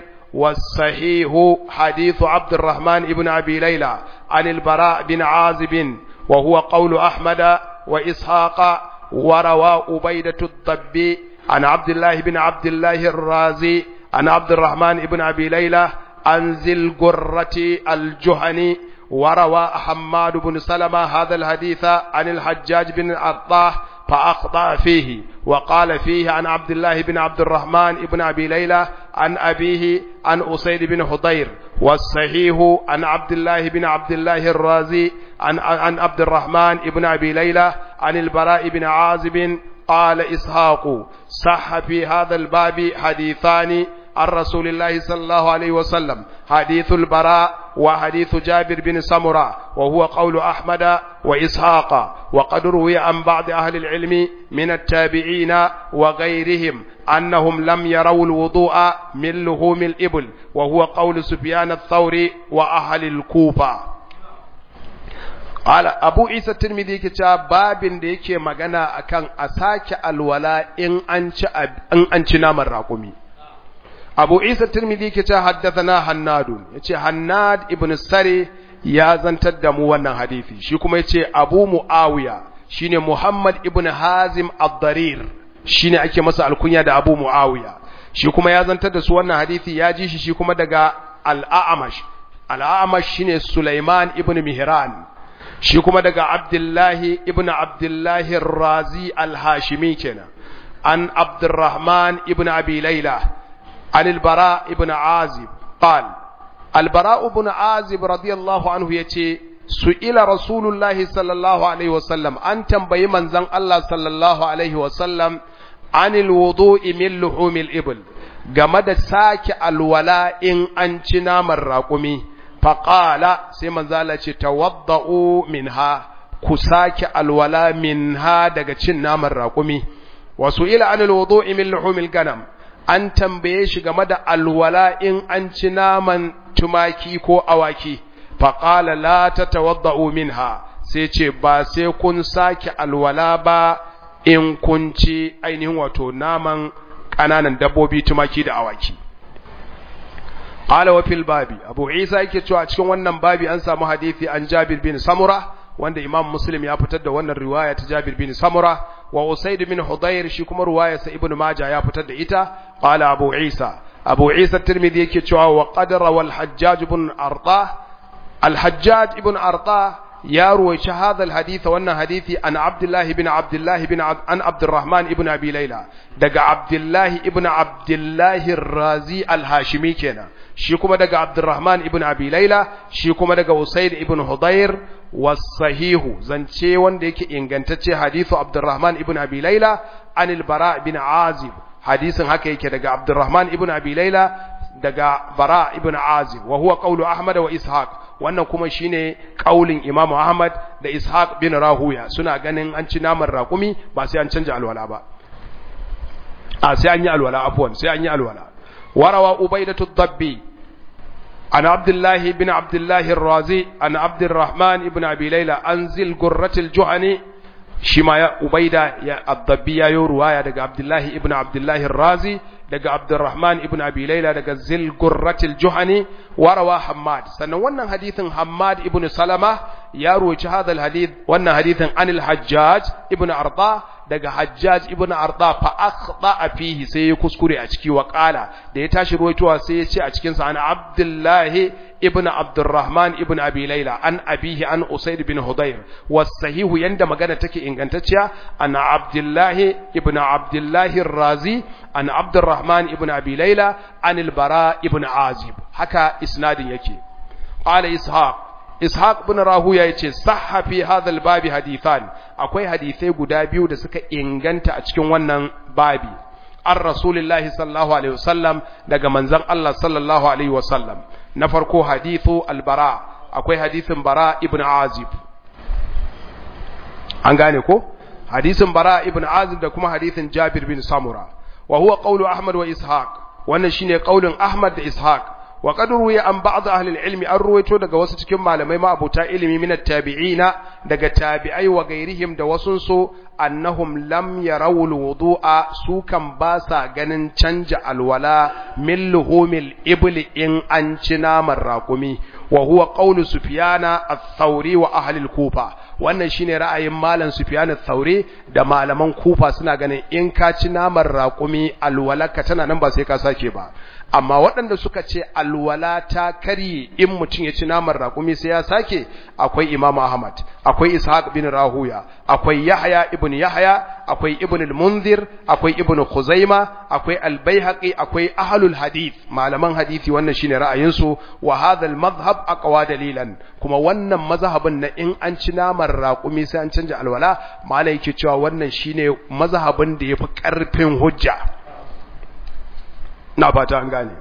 Speaker 1: والصحيح حديث عبد الرحمن بن أبي ليلى عن البراء بن عازب وهو قول أحمد وإسحاق وروى أبيدة الضبي عن عبد الله بن عبد الله الرازي عن عبد الرحمن بن أبي ليلى عن ذي القرة الجهني وروى حماد بن سلمة هذا الحديث عن الحجاج بن الأرطاه فأخطأ فيه وقال فيه عن عبد الله بن عبد الرحمن بن أبي ليلى عن أبيه عن أسيد بن حضير والصحيح عن عبد الله بن عبد الله الرازي عن, عن عبد الرحمن بن أبي ليلى عن البراء بن عازب قال إسحاق صح في هذا الباب حديثان عن رسول الله صلى الله عليه وسلم حديث البراء وحديث جابر بن سمرة وهو قول أحمد وإسحاق وقد روي عن بعض أهل العلم من التابعين وغيرهم أنهم لم يروا الوضوء من لحوم الإبل وهو قول سفيان الثوري وأهل الكوفة قال أبو عيسى الترمذي كتاب باب ديكي مغانا أكان أساك الولاء إن أنش, إن أنش نام الراقمي abu isa tirmidhi ke ce haddathana hannadun yace hannad ibn sari ya zantar da mu wannan hadisi shi kuma yace abu muawiya shine muhammad ibn hazim ad-darir shine ake masa alkunya da abu muawiya shi kuma ya zantar da su wannan hadisi ya ji shi shi kuma daga al-a'mash al-a'mash shine sulaiman ibn mihran shi kuma daga abdullahi ibn abdullahi ar-razi al-hashimi kenan an abdurrahman ibn abi layla عن البراء بن عازب قال البراء بن عازب رضي الله عنه يتي سئل رسول الله صلى الله عليه وسلم أن تنبي من زن الله صلى الله عليه وسلم عن الوضوء من لحوم الإبل game sake alwala in an ci naman raƙumi faƙala sai manzala ce tawadda'u minha ku sake alwala minha daga cin naman raƙumi wasu ila anil wudu'i min luhumil ganam an tambaye shi game da alwala in an ci naman tumaki ko awaki faƙala la ta tawadda'u minha sai ce ba sai kun sake alwala ba in kun ci ainihin wato naman ƙananan dabbobi tumaki da awaki qala wa fil babi abu isa yake cewa cikin wannan babi an samu hadisi an jabir bin samura wanda imam muslim ya fitar da wannan riwaya ta jabir bin samura wa usaid bin hudayr shi kuma riwayar sa ibnu maja ya fitar da ita qala abu isa abu isa tirmidhi yake cewa wa qadara wal hajjaj ibn arda al hajjaj ibn arda ya ruwaici hadha al hadith wannan hadithi an abdullahi ibn abdullahi ibn an abdurrahman ibn abi layla daga abdullahi ibn abdullahi razi al hashimi kenan shi kuma daga abdurrahman ibn abi layla shi kuma daga usayd ibn hudayr wasahihu zance wanda yake ingantacce hadithu abdurrahman ibn abi layla anil bara ibn azib hadisin haka yake daga abdurrahman ibn abi layla daga bara ibn azib wa huwa qawlu ahmad wa ishaq wannan kuma shine kaulin imamu ahmad da ishaq bin rahuya suna ganin an ci naman raƙumi ba sai an canja alwala ba a sai an yi alwala afwan sai an yi alwala warawa ubaidatu dabbi عن عبد الله بن عبد الله الرازي عن عبد الرحمن بن أبي ليلى أنزل قرة الجهني شما يا أبيدة يا الضبية يا رواية دقى عبد الله ابن عبد الله الرازي دقى عبد الرحمن ابن أبي ليلى دقى زل قرة الجهني وروى حماد سنوانا حديث حماد ابن سلمة يروي هذا الحديث وانا حديث عن الحجاج ابن أرضاه daga Hajjaj ibn Arda fa akhta fihi sai ya kuskure a ciki wa qala da ya tashi ruwaitowa sai ya ce a cikin sa an Abdullah ibn Abdurrahman ibn Abi Layla an abihi an Usayd bin Hudayr was sahihu yanda magana take ingantacciya an Abdullah ibn Abdullah razi an Abdurrahman ibn Abi Layla an al-Bara ibn Azib haka isnadin yake qala ishaq ishaq bin rahuya yace sahha fi hadha al-babi hadithan akwai hadisai guda biyu da suka inganta a cikin wannan babi an rasulullahi sallallahu alaihi wasallam daga manzon Allah sallallahu alaihi wasallam na farko hadithu al-bara akwai hadisin bara ibn azib an gane ko hadisin bara ibn azib da kuma hadisin jabir bin samura wa huwa qawlu ahmad wa ishaq wannan shine qaulin ahmad da ishaq wa qad ruwiya an ba'd ahli al-ilmi an ruwaito daga wasu cikin malamai ma abuta ilimi min at-tabi'ina daga tabi'ai wa gairihim da wasun su annahum lam yarawu al-wudu'a su kan ba sa ganin canja alwala min luhumil ibli in an ci naman raƙumi wa huwa qawlu sufyana ath-thawri wa ahli al-kufa wannan shine ra'ayin malam sufyan ath-thawri da malaman kufa suna ganin in ka ci naman raƙumi alwalaka tana nan ba sai ka sake ba amma waɗanda suka ce alwala ta karye in mutum ya ci naman raƙumi sai ya sake akwai imam ahmad akwai ishaq bin rahuya akwai yahya ibn yahya akwai ibn al-munzir akwai ibn khuzaima akwai al-baihaqi akwai ahlul hadith malaman hadisi wannan shine ra'ayin su wa hadha al-madhhab aqwa dalilan kuma wannan mazhabin na in an ci naman raƙumi sai an canja alwala malai yake cewa wannan shine mazhabin da yafi ƙarfin hujja na fata an gane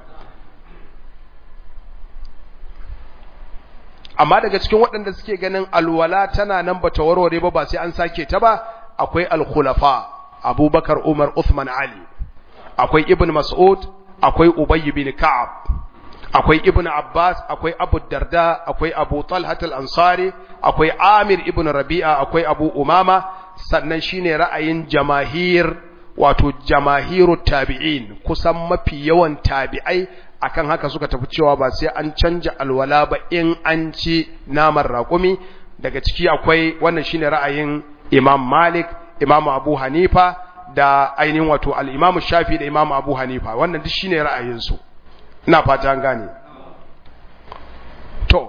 Speaker 1: amma daga cikin waɗanda suke ganin alwala tana nan bata warware ba ba sai an sake ta ba akwai al-khulafa abubakar umar uthman ali akwai ibn mas'ud akwai ubay bin ka'ab akwai ibn abbas akwai abu darda akwai abu talhat al-ansari akwai amir ibn rabi'a akwai abu umama sannan shine ra'ayin jamahir wato jamahiru tabi'in kusan mafi yawan tabi'ai akan haka suka tafi cewa ba sai an canja alwala ba in an ci naman raƙumi daga ciki akwai wannan shine ra'ayin Imam Malik Imam Abu Hanifa da ainihin wato al-Imam Shafi da Imam Abu Hanifa wannan duk shine ra'ayin su ina fata an gane to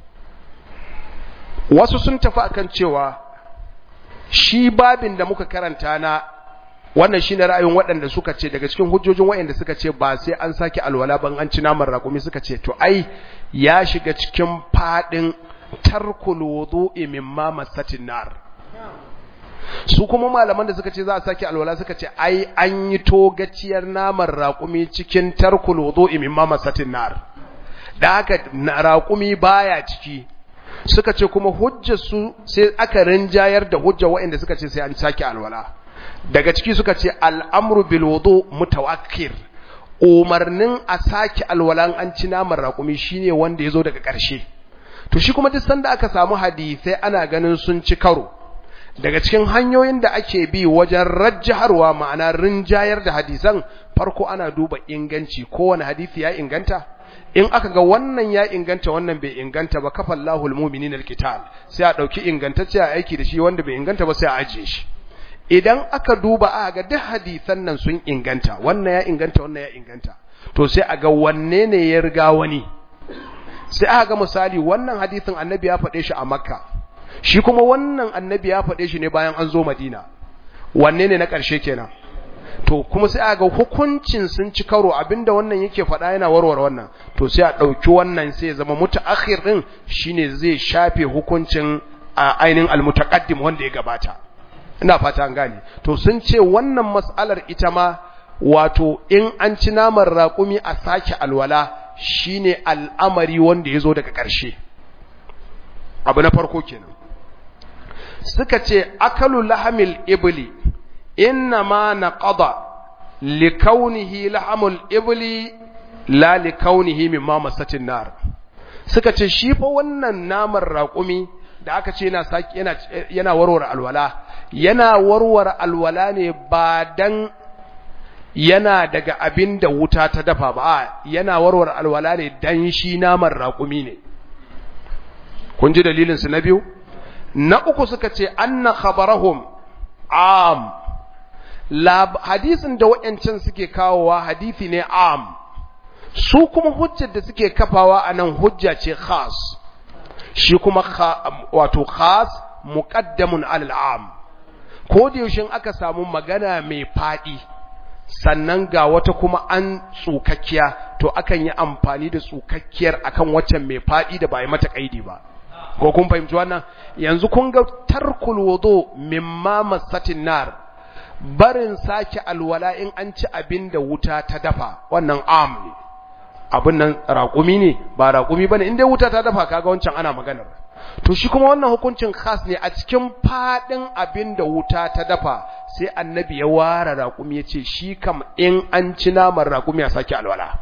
Speaker 1: wasu sun tafi akan cewa shi babin da muka karanta na wannan shine ra'ayin waɗanda suka ce daga cikin hujjojin waɗanda suka ce ba sai an sake alwala ban an ci naman raƙumi suka ce to ai ya shiga cikin fadin tarkul wudu'i mimma masatin nar su kuma malaman da suka ce za a sake alwala suka ce ai an yi togaciyar naman raƙumi cikin tarkul wudu'i mimma masatin nar da haka raƙumi baya ciki suka ce kuma hujjar su sai aka rinjayar da hujjar waɗanda suka ce sai an sake alwala daga ciki suka ce al'amru bil wudu mutawakkir umarnin a sake alwalan an ci naman raƙumi shine wanda ya zo daga ƙarshe to shi kuma duk sanda aka samu hadisai ana ganin sun ci karo daga cikin hanyoyin da ake bi wajen rajjaharwa ma'ana rinjayar da hadisan farko ana duba inganci kowane hadisi ya inganta in aka ga wannan ya inganta wannan bai inganta ba kafa Allahul mu'minin alqital sai a dauki ingantacce a aiki da shi wanda bai inganta ba sai a ajiye shi idan aka duba aka ga duk hadisan nan sun inganta wannan ya inganta wannan ya inganta to sai a ga wanne ne ya riga wani sai aka ga misali wannan hadisin annabi ya faɗe shi a makka shi kuma wannan annabi ya faɗe shi ne bayan an zo madina wanne ne na ƙarshe kenan to kuma sai aka ga hukuncin sun ci karo abinda wannan yake faɗa yana warware wannan to sai a ɗauki wannan sai ya zama mutaakhir din shine zai shafe hukuncin a ainihin almutaqaddim wanda ya gabata ina fata an gane to sun ce wannan mas'alar ita ma wato in an ci naman raƙumi a sake alwala shine al'amari wanda ya zo daga ƙarshe abu na farko kenan suka ce akalu lahamil ibli inna ma naqada likaunihi lahamul ibli la likaunihi mimma masatin nar suka ce shi fa wannan naman raƙumi da aka ce yana saki yana yana warware alwala yana warware alwala ne ba dan yana daga abin da wuta ta dafa ba yana warware alwala ne dan shi naman raƙumi ne kun ji dalilin su na biyu na uku suka ce anna khabarahum am lab hadisin da wayancan suke kawowa hadisi ne am su kuma hujjar da suke kafawa anan hujja ce khas shi kuma wato khas muqaddamun alal am ko da yaushe aka samu magana mai fadi sannan ga wata kuma an tsukakkiya to akan yi amfani da tsukakkiyar akan waccan mai fadi da ba yi mata kaidi ba ko kun fahimci wannan yanzu kun ga tarkul wudu mimma masatin nar barin sake alwala in an ci abin da wuta ta dafa wannan am ne abin nan raƙumi ne ba raƙumi bane in dai wuta ta dafa kaga wancan ana maganar to shi kuma wannan hukuncin khas ne a cikin fadin abin da wuta ta dafa sai annabi ya ware raƙumi ya ce shi kam in an ci naman raƙumi ya sake alwala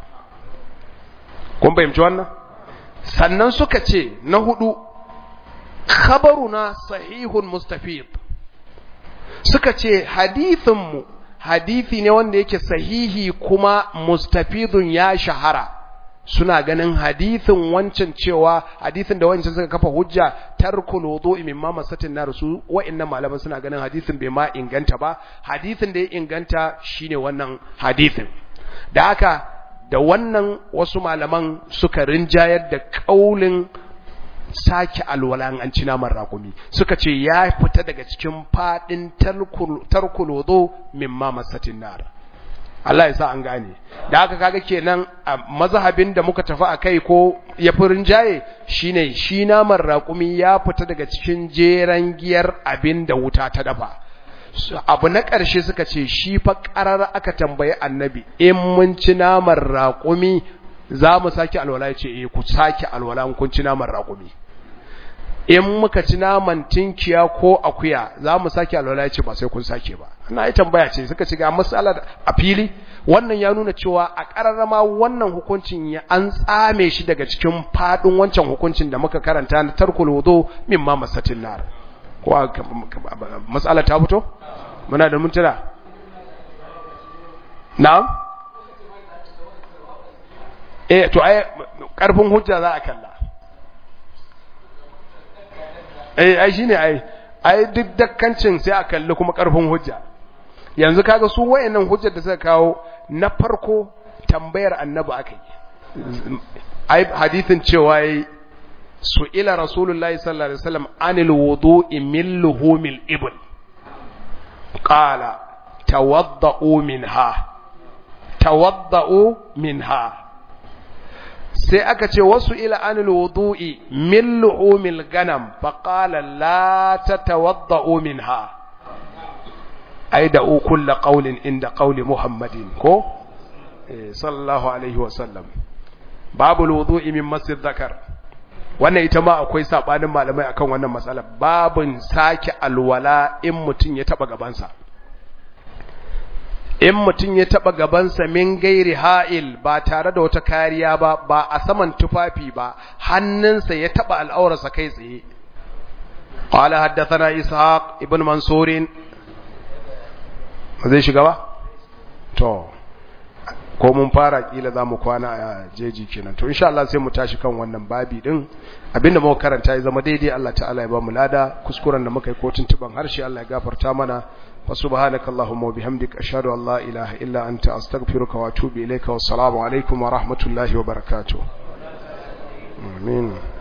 Speaker 1: kun fahimci wannan sannan suka ce na hudu khabaruna sahihun mustafid suka ce hadithinmu hadithi ne wanda yake sahihi kuma mustafidun ya shahara suna ganin hadithin wancan cewa hadithin da wancan suka kafa hujja tarkul wudu'i mimma masatin nar su wa'annan malaman suna ganin hadithin bai ma inganta ba hadithin da ya inganta shine wannan hadithin da haka da wannan wasu malaman suka rinjayar da kaulin sake alwala an ci naman raƙumi suka ce ya fita daga cikin fadin tarkul wudu mimma masatin nar Allah ya sa an gane da haka kaga kenan a mazhabin da muka tafi akai ko ya furin jaye shine shi naman raƙumi ya fita daga cikin jeran giyar abin da wuta ta dafa abu na ƙarshe suka ce shi fa ƙarar aka tambayi annabi in mun ci naman raƙumi za mu sake alwala ya ce eh ku sake alwala kun ci naman raƙumi in muka ci naman tinkiya ko akuya za mu sake alwala ya ce ba sai kun sake ba na yi tambaya ce suka ci ga matsala a fili wannan ya nuna cewa a ƙararrama wannan hukuncin ya an tsame shi daga cikin faɗin wancan hukuncin da muka karanta na tarkul wudu min ma masatin nar ko matsala ta fito muna da mintuna na'am eh to ai karfin hujja za a kalla eh ai shine ai ai duk dakkancin sai a kalli kuma karfin hujja yanzu kaga su wayannan hujjar da suka kawo na farko tambayar annabi akai ai hadithin cewa yayi su'ila rasulullahi sallallahu alaihi wasallam anil wudu'i min luhumil ibl qala tawadda'u minha tawadda'u minha sai aka ce wasu ila anil wudu'i min lu'umil ganam fa qala la tatawadda'u minha ai da kullu qawlin inda qawli muhammadin ko sallallahu alaihi wa sallam babul wudu'i min masjid zakar wannan ita ma akwai sabanin malamai akan wannan matsala babun sake alwala in mutun ya taba gabansa in mutum ya taɓa gabansa min gairi ha'il ba tare da wata kariya ba ba a saman tufafi ba hannunsa ya taɓa al'aurarsa kai tsaye ƙwala haddasa ishaq ibn mansurin zai shiga ba? to ko mun fara kila za mu kwana a jeji kenan to insha Allah sai mu tashi kan wannan babi din abinda muka karanta ya zama daidai Allah ta'ala ya ba mu lada kuskuren da muka yi ko tuntuban harshe Allah ya gafarta mana فسبحانك اللهم وبحمدك أشهد أن لا إله إلا أنت أستغفرك وأتوب إليك والسلام عليكم ورحمة الله وبركاته آمين